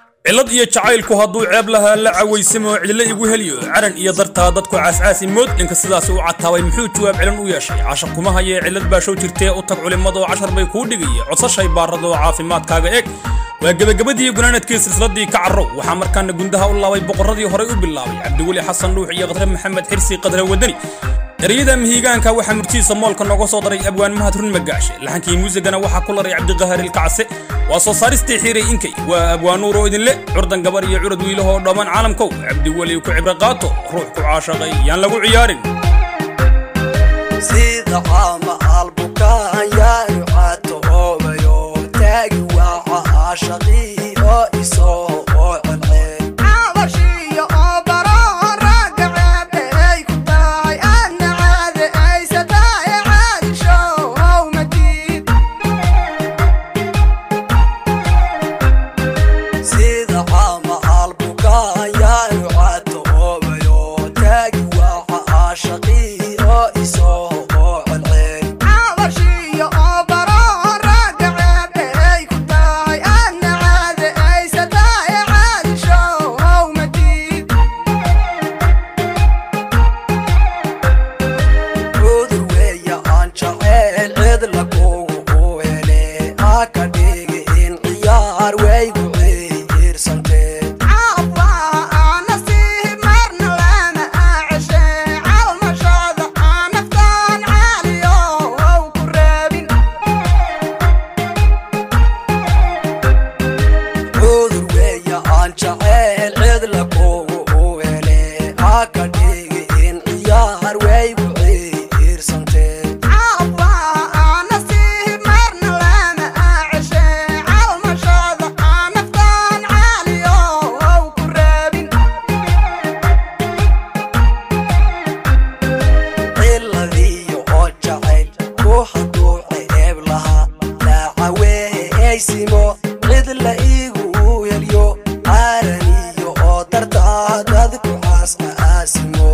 cillad iyo jacaylku hadduu ceeb lahaa la cawaysamoo cidlo igu heliyo caran iyo dartaa dadku caascaasi mood dhinka sidaasi u cataabay muxuu jawaab celin u yeeshay cashar kuma hayee cillad baa show jirtee u tag culimmadoo cashar bay kuu dhigaya codsashay baaradoo caafimaadkaaga eeg waa gebagabadii gunaanadkii silsiladii ka carrow waxaa markaana gundaha u laabay boqorradii horey u bilaabay cabdiweli xasan dhuux iyo qadre maxamed xirsi qadre wadani ereyada mihigaanka waxaa murtihiisa moolka nooga soo daray abwaan mahad run magaashe laxankii muusigana waxaa ku laray cabdiqahar ilkacse waa soo saaristii xiiray inkay waa abwaanuur oo idinle curdan gabar iyo curad wiilahoo dhammaan caalamkow cabdiweli ku cibro qaato ruux ku caashaqay yaan lagu ciyaarin sida caama albukaan yaanu catoobayo taagi waaca caashaqii oo isoo oo celceel sida caama albukaan yaanu catoobayo taagi waaca caashaqii oo isoo oo celceel cudur weeya aan jaceyl cid lagugu u hele aa ka dhigi in ciyaar waygu ciirsantee cudur weeya aan jaceyl cid lagugu u hele aa ka dhigi in ciyaar waygu ciirsantee ciladiyo oo jacayl ku hadduu ceeb lahaa laacaweehaysimo cid la iigu helyo caaraniyo oo dartaa dadku caasca aasimo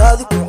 aad ku